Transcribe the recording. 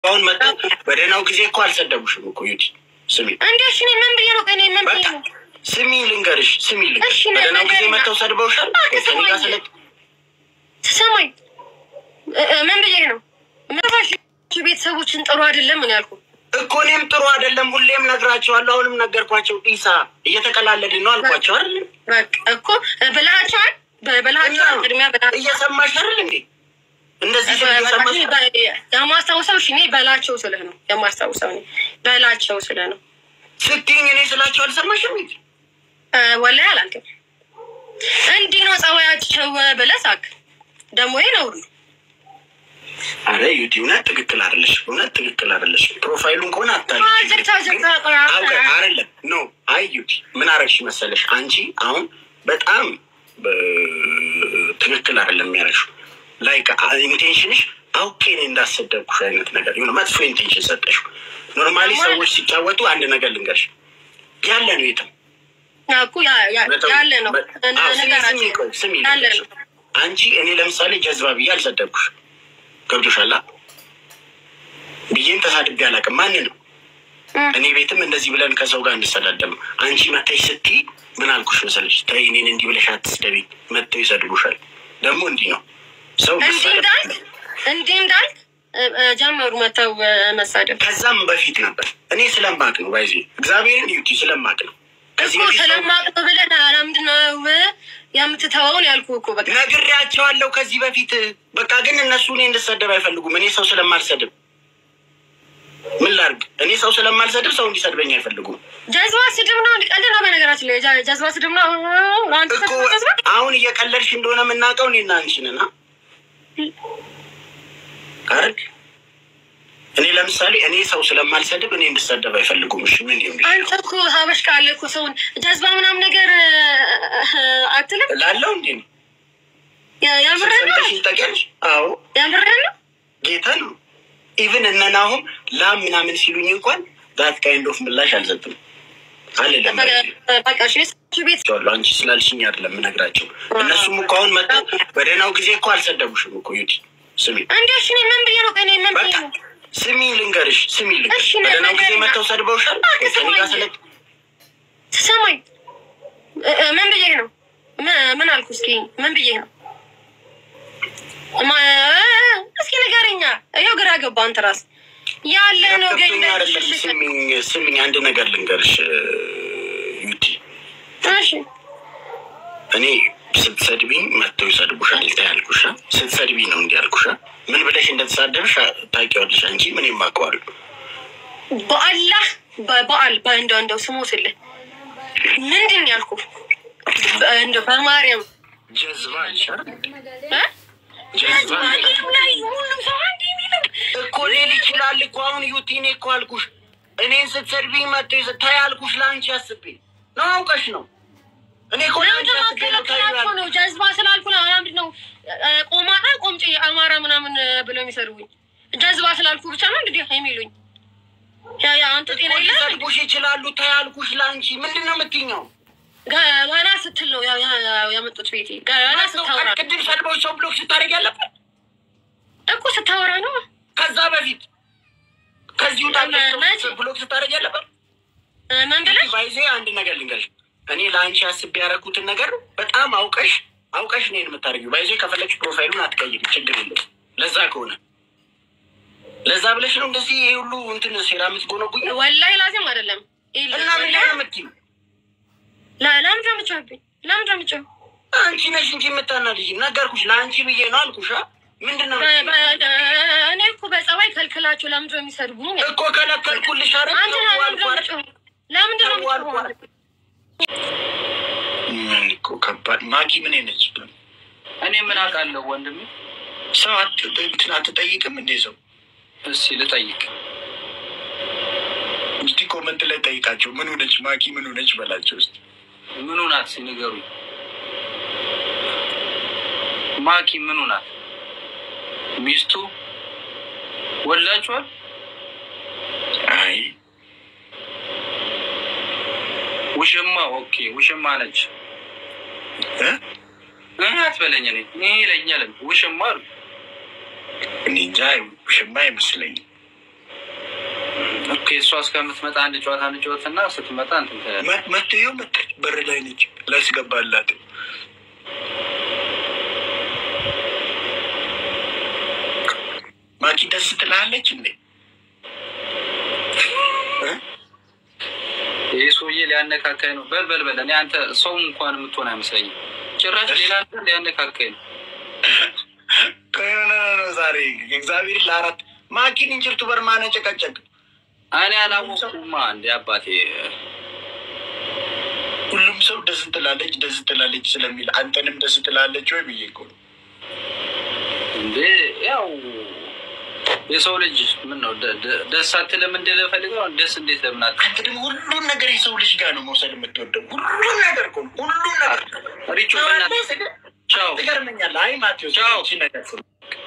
አሁን መጣ በደህናው ጊዜ እኮ አልሰደቡሽም እኮ ዩቲ ስሚ እንዴ እሺ እኔ ምን ብዬ ነው ቀኔ ምን ብዬ በቃ ነው ስሚ ልንገርሽ ስሚ ልንገርሽ እሺ፣ በደህናው ጊዜ ነገርና- መጥተው ሰድበውሻል እባክህ ከእኔ ጋር ስማኝ። ስለ ስሰማኝ እ- እ- ምን ብዬ ነው ምራሽ ቤተሰቦችን ጥሩ አይደለም ምን ያልኩ እኮ እኔም ጥሩ አይደለም ሁሌም ነግራቸዋለሁ አሁንም ነገርኳቸው ኢሳ እየተቀላለድን ነው አልኳቸው አይደል በቃ እኮ ብልሃቸዋል ብልሃቸዋል ቅድሚያ ብልሃቸዋል እየሰማሽ አይደል እንዴ እንደዚህ ስል እየሰማሽ የማስታውሰው እሺ፣ እኔ በላቸው ስልህ ነው የማስታውሰው እኔ በላቸው ስልህ ነው ስትይኝ እኔ ስላቸው አልሰማሽም እንዴ እ፣ ወላሂ አላልክም። እንዲህ ነው ጸባያቸው ብለህ ሳቅ። ደግሞ ይሄ ነውር ነው። አረ ዩቲ እውነት ትክክል አይደለሽ እውነት ትክክል አይደለሽ ፕሮፋይሉን ከሆነ አታል ዝግታ ዝግታ አይደለም ኖ አይ ዩቲ ምን አረግሽ መሰለሽ አንቺ አሁን በጣም እ፣ ትክክል አይደለም የሚያረግሽው ላይክ ኢንቴንሽንሽ አውቄ እኔ እንዳሰደብኩሽ አይነት ነገር የሆነ መጥፎ ኢንቴንሽን ሰጠሽው ኖርማሊ ሰዎች ሲጫወቱ አንድ ነገር ልንገርሽ ያለ ነው የትም እኮ ያ- ያ- ያለ ነው አዎ፣ ስሚ፣ ነገራችን ስሚ፣ ቆይ፣ ስሚ ያለ ልንገርሽ። ነው። አንቺ እኔ ለምሳሌ ጀዝባ ብዬ አልሰደብኩሽ ገብቶሻላ ብዬም ተሳድቤ አላውቅም ማንንም እ፣ እኔ ቤትም እንደዚህ ብለን ከሰው ጋር እንሰዳደም አንቺ መተሽ ስትይ ምን አልኩሽ መሰለሽ ተይ እኔን እንዲህ ብለሽ አትስደቢኝ መተው ይሰድቡሻል ደግሞ እንዲህ ነው ሰው እንዲህ መሳደብ እንዳልክ እንዲህ እንዳልክ እ፣ እ፣ ጀመሩ መተው እ፣ መሳደብ ከዛም በፊት ነበር እኔ ስለማቅ ነው ባይዜ እግዚአብሔርን ዩቲ ስለማቅ ነው ከዚህ እኮ በፊት ሰው- ስለማቅ ነው ብለህ ለምንድን ነው የምትተወውን ያልኩህ እኮ በቃ ነግሬያቸዋለሁ ከዚህ በፊት በቃ ግን እነሱ እኔ እንድሰደብ አይፈልጉም እኔ ሰው ስለማልሰድብ ምን ላርግ እኔ ሰው ስለማልሰድብ ሰው እንዲሰድበኝ አይፈልጉም ጀዝባ ስድብ ነው እንዲቀልድ ነው በነገራችን ላይ ጀ- ጀዝባ ስድብ ነው አንተ እኮ ጀዝባ አሁን እየቀለድሽ እንደሆነ የምናውቀው እኔና አንቺ ነን አ? አይደል እኔ ለምሳሌ እኔ ሰው ስለማልሰድብ እኔ እንድሰደብ አይፈልጉም እሺ ምን ይሁን አንተ እኮ ሀበሽ ካለ እኮ ሰውን ጀዝባ ምናምን ነገር እ፣ አትልም ላለው እንዴ ነው ያ- ያምርህ ነው ሰምተሽ ታውቂያለሽ አዎ ያምርህ ነው ጌታ ነው ኢቭን እነናሁም ላም ምናምን ሲሉኝ እንኳን ዛት ካይንድ ኦፍ ምላሽ አልሰጥም አልልም በቃ እሺ፣ የሰዎቹ ቤት ቸዋለሁ አንቺ ስላልሽኝ አይደለም የምነግራቸው እነሱም እኮ አሁን መጥተው በደህናው ጊዜ እኮ አልሰደቡሽም እኮ ዩቲ ስሚ እንዴ እሺ፣ እኔ ምን ብዬ ነው ቀኔ ምን ብዬ በቃ ነው ስሚ ልንገርሽ ስሚ ልንገርሽ እሺ፣ በደህናው ጊዜ ነገርና- መጥተው ሰድበውሻል እባክህ ከእኔ ጋር ስማኝ። ስለ ስማኝ እ- እ፣ ምን ብዬ ነው ምን- ምን አልኩ እስኪ ምን ብዬ ነው ማ- እስኪ ንገረኛ ይኸው ግራ ገባ አንተ ራስህ ያለ ነው ገኝ ገብቶኝ አይደለም ስሚኝ ስሚኝ አንድ ነገር ልንገርሽ ዩቲ እሺ እኔ ስትሰድቢኝ መጥተው ይሰድቡሻል ያልኩሻ ስትሰድቢኝ ነው እንዲህ ያልኩሻ ምን ብለሽ እንደተሳደብሽ ታውቂዋለሽ አንቺ ምን የማውቀዋለሁ በአላህ በበዓል በእንደው እንደው ስሞትልህ ምንድን ያልኩ እንደው በማርያም ጀዝባ ይሻል እ? ጀዝባ ላይ ሁሉም ሰው አንድ የሚለው እኮ ሌል ይችላል እኮ አሁን ዩቲ እኔ እኮ አልኩሽ እኔን ስትሰድቢኝ መጥተው ይሰ- ታይ አልኩሽ ለአንቺ አስቤ ነው አውቀሽ ነው እኔ እኮ ለአንቺ ለምንድን ነው አስቤ ነው ታዩ ከለከላቸው ነው ጀዝባ ስላልኩ ነው ለምንድን ነው እ፣ ቆማጣ ቆምጬ አማራ ምናምን ብለው የሚሰድቡኝ ጀዝባ ስላልኩ ብቻ ነው እንግዲህ የሚሉኝ ያ ያ አንተ ጤና የለህም ሊሰድቡሽ ይችላሉ ታይ አልኩሽ ለአንቺ ምንድን ነው የምትይኘው ገና ስትል ነው ያ- ያ- ያመጡት ቤቴ ገና ስታወራ ቅድም ሰድበው ሰው ብሎክ ስታደርግ ያለበት እኮ ስታወራ ነው ከዛ በፊት ከዚህ ውጣ መቼ? ብሎክ ስታደርግ ያለበት እ፣ ምን ብለህ ባይዜ አንድ ነገር ልንገርሽ እኔ ለአንቺ አስቤ ያደረኩትን ነገር በጣም አውቀሽ አውቀሽ እኔን የምታደርጊው ባይዜ ከፈለግሽ ፕሮፋይሉን አትቀይም ችግር የለም ለዛ ከሆነ ለዛ ብለሽ ነው እንደዚህ ይሄ ሁሉ እንትን ሴራ የምትጎነጉኝ ወላሂ ላዚም አይደለም ይል- እና ምን ላይ ነው የምትይው ለ- ለምንድን ነው የምትጮህብኝ? ለምንድን ነው የምትጮህ? አንቺ ነሽ እንጂ የምታናድጂ ነገርኩሽ ለአንቺ ብዬ ነው አልኩሽ አ? ምንድን ነው በ- የምትይው? በ- እኔ እኮ በጸባይ ከልክላቸው ለምንድን ነው የሚሰድቡኝ? እኮ ከለከልኩልሽ አረ አንተ ለምንድን ነው የምትጮህ? ለምንድን ነው የምትጮህ? ምን እኮ ከባድ ማኪ ምን ነች እኔ ምን አውቃለሁ ወንድሜ። ሰው አት- እንትን አትጠይቅም እንዴ ሰው እስኪ ልጠይቅ። እስቲ ኮመንት ላይ ጠይቃቸው ምን ሆነች ማኪ ምን ሆነች በላቸው እስቲ ምኑ ናት እስኪ ንገሩኝ። ማኪ ምኑ ናት? ሚስቱ ወላችኋል? አይ ውሽማ ኦኬ፣ ውሽማ ነች። እ? እኔ አትበለኝ። እኔ ይሄ ይለኛል። ውሽማ አሉ እኔ እንጃ ሽማ አይመስለኝም እሷ እስከምትመጣ አንድ ጨዋታ እንጫወት እና ስትመጣ እንትን ትላለህ። መ- መቶ ይኸው መጣች። በር ላይ ነች። ላስገባላት ማኪ ደስ ትላለች እንዴ? እ? ይህ ሰውዬ ሊያነካካኝ ነው። በል በል በል። እኔ አንተ ሰው እንኳን የምትሆን አይመስለኝም። ጭራሽ ሌላ ነገር ሊያነካካኝ ነው። ከሆነ ነው ዛሬ እግዚአብሔር ለአራት ማኪን እንጭርቱ በርማነ ጨቀጨቅ እኔ አላወቅኩማ እንደ አባቴ ሁሉም ሰው ደስ ትላለች ደስ ትላለች ስለሚል አንተንም ደስ ትላለች ወይ ብዬ እኮ ነው። እንዴ ያው የሰው ልጅ ምን ነው ደ- ደ- ደስ አትልም እንደ ፈልገው ደስ እንዴት ለምን አት አንተ ደግሞ ሁሉን ነገር የሰው ልጅ ጋር ነው መውሰድ የምትወደው። ሁሉን ነገር እኮ ነው። ሁሉን ነገር ሪቹ በእናትህ ቻው ትገርመኛለህ። አይ ማቴዎስ ቻው። ይቺ ነገር ስም